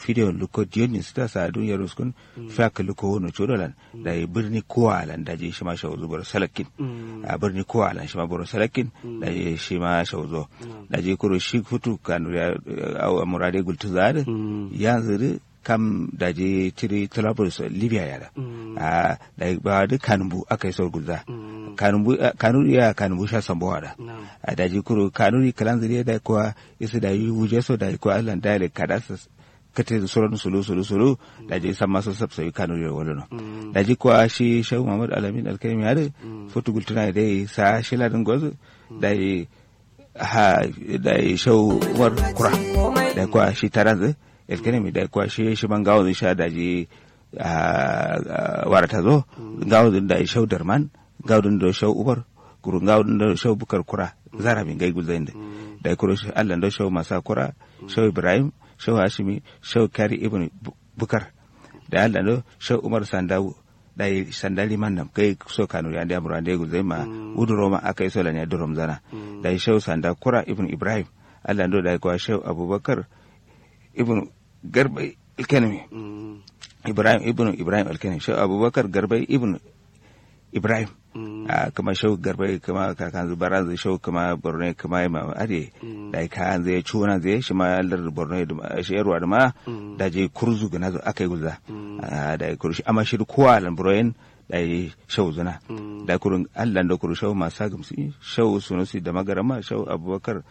fidiyon luko diyonin sita sa dun yaro skun faka luko wono chodolan da yi birni kowalan da je shi ma shawo zubar salakin a birni kowalan shi ma boro salakin da je shi ma shawo zo da je kuro shi hutu kanu ya a murade gultu zare yanzu kam da je tiri Trablus Libya yara a da ba da kanumbu aka yi sau gulza kanumbu kanuri ya kanumbu sha sambowa da a da je kuro kanuri kalan zuriya da kuwa isa da yi wuje so da kuwa Allah da ya kada su kate da sauran sulu sulu sulu da je san masu sabsa yi kanuri da wani da je kuwa shi shehu Muhammad Alamin Alkaimi ya da fotu gultuna da ya sa shi ladin gwazo da ya ha da ya shehu Umar Kura da kuwa shi taranzu elkenemi da kwa shi shi ban gawo sha da ji warata zo gawo da shau darman gawo da shau ubar kurun gawo da shau bukar kura zara bin gai gulzain da da kuro shi Allah da shau masa kura shau ibrahim shau hashimi shau kari ibn bukar da Allah da shau umar sandawu da sandali man nam kai so kanu ya da murande gulzain ma uduro ma akai so lanya durom zana da shau sanda kura ibn ibrahim Allah da kwa shau abubakar ibn garbai alkanami ibrahim ibn ibrahim alkanami shau abubakar garbai ibn ibrahim kama shau garbai kama kakan zubaran zai shau kama borno kama ma ade da ka zai cuna zai shi ma lar borno da shi yarwa da ma da je kurzu gana zo akai guza da kurshi amma shi kowa lan broyen da yi shau zuna da kurun allan da kuru shau masu gamsi shau sunusi da magarama shau abubakar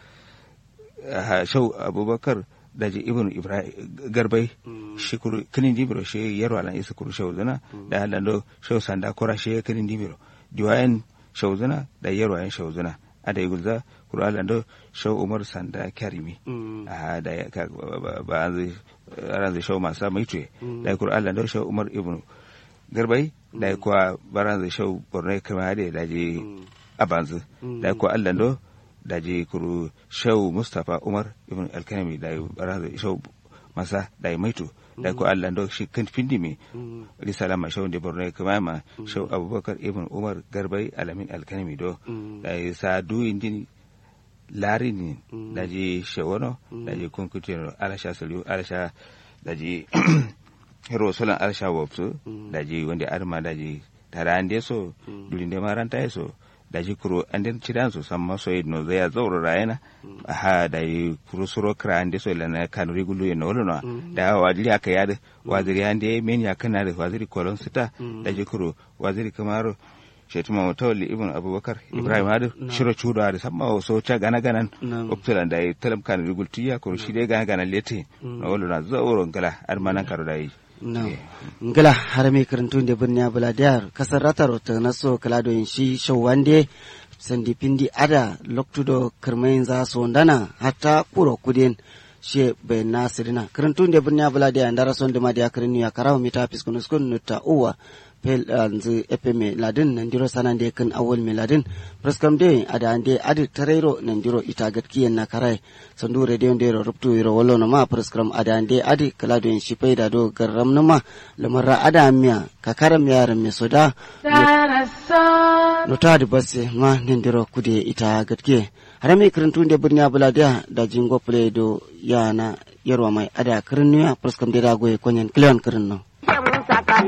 shau abubakar daji ibn ibrahim garbai shi kuru kinin dimiro shi yaro alan isa kuru shau zana da halan do shau sanda kora shi kinin dimiro diwayen shau zana da yaro ayan shau zana ada igulza kuru alan do shau umar sanda karimi a da ba an zai ran zai shau masa mai tuye da kuru alan do shau umar ibn garbai da kuwa baran zai shau borno kama da daji abanzu da kuwa alan do da je kuru shau mustapha umar ibn alkanami da yi baraza shau masa da yi maito da ko allah da shi kan findi mi risala ma shau da borno kuma ma shau abubakar ibn umar garbai alamin alkanami do da yi sa du indini lari ni da je shawano da je kunkutiyar alasha saliu alasha da je hero solan alasha wapsu da je wanda arma da je tara an so dulin da maranta ya so da ji kuro an den cidan su san maso yi no zai zauro rayana ha da yi kuro suro kra an de so lana kan rigulu ye no no da wajiri aka yada waziri an de men ya kana da waziri kolon sita da ji kuro waziri kamaro shetuma mutawalli ibn abubakar ibrahim hadu shiro chudo hadu samma so cha gana ganan optulan da yi talam kan rigul tiya kuro shi de gana ganan lete no wolo na zauro ngala armanan karo da yi no ngala harami karantun da birni abula diyar kasar ratar ta naso kala do shi shawande sandi pindi ada loktudo kirmayin za so ndana hatta kuro kudin she be nasirina karantun da birni abula diyar ndara son da madiya karinu ya karawa mita fiskunus kun nutta uwa pel anzu epeme ladin nandiro sanande kan awol me ladin preskam de ada ande adi tarero nandiro ita gatkiyen na karai sandu radio de ruptu iro wolo no ma preskam ada ande adi kalado en shipai da do garam no ma lamara ada miya kakaram yar me soda no tadi basse ma nandiro kude ita gatkiye harami kirintun de birni abuladiya da jingo play do yana yarwa mai ada kirinniya preskam de da goye konyen kleon kirin no